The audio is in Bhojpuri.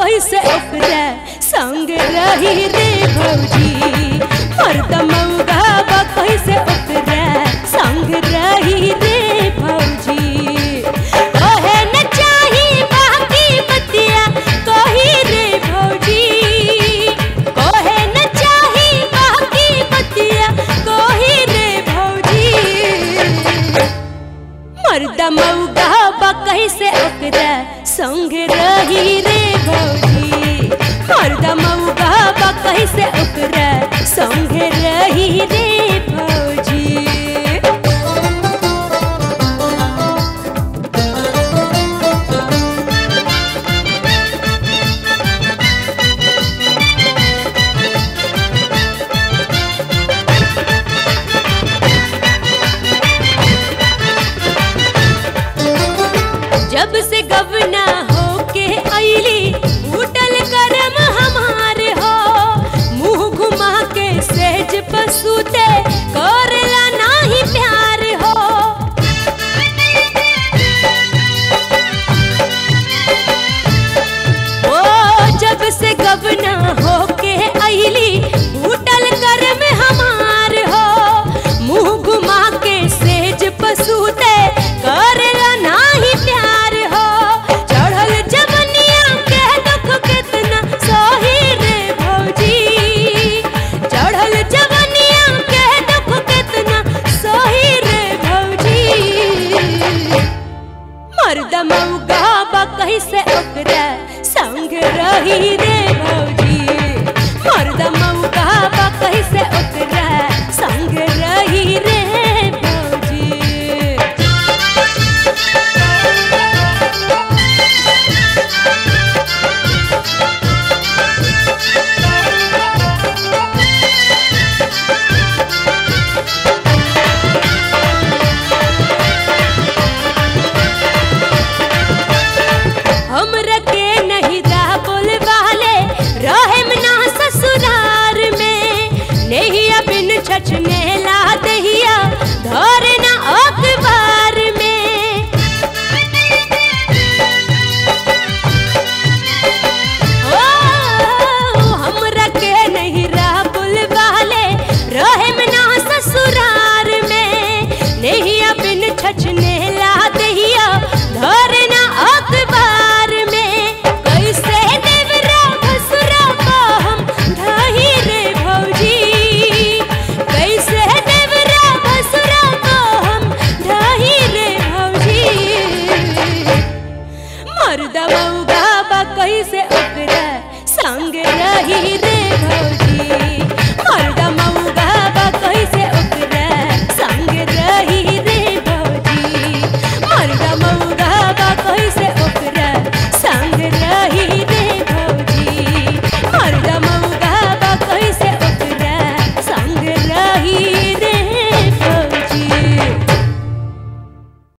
कैसे ओकरा संग रही रे भौजी मर्द मौगा बा कैसे ओकरा संग रही रे भौजी कहे न चाही बाकी बतिया कही रे भौजी कहे न चाही बाकी बतिया कही रे भौजी मर्द मौगा बा कैसे ओकरा संग रही रे भौजी मर्द मौगा बा कैसे ओकरा संग रही रे भौजी जब से गवना होके अइली उठल करम हमार हो मुंह घुमा के सेज पसूते करला नाही प्यार हो ओ जब से गवना होके अइली उठल करम हमार हो मुंह घुमा के सेज पसूते करला नाही प्यार हो चढ़ल जवनिया के दुख कितना सही रे भौजी चढ़ल जवनिया के दुख कितना सही रे भौजी मर्द मौगा बा कैसे ओकरा संग रही रे भौजी मर्द मौगा बा कैसे ओकरा संग रही रे भौजी हमरा के नहीं रा बोल वाले रहे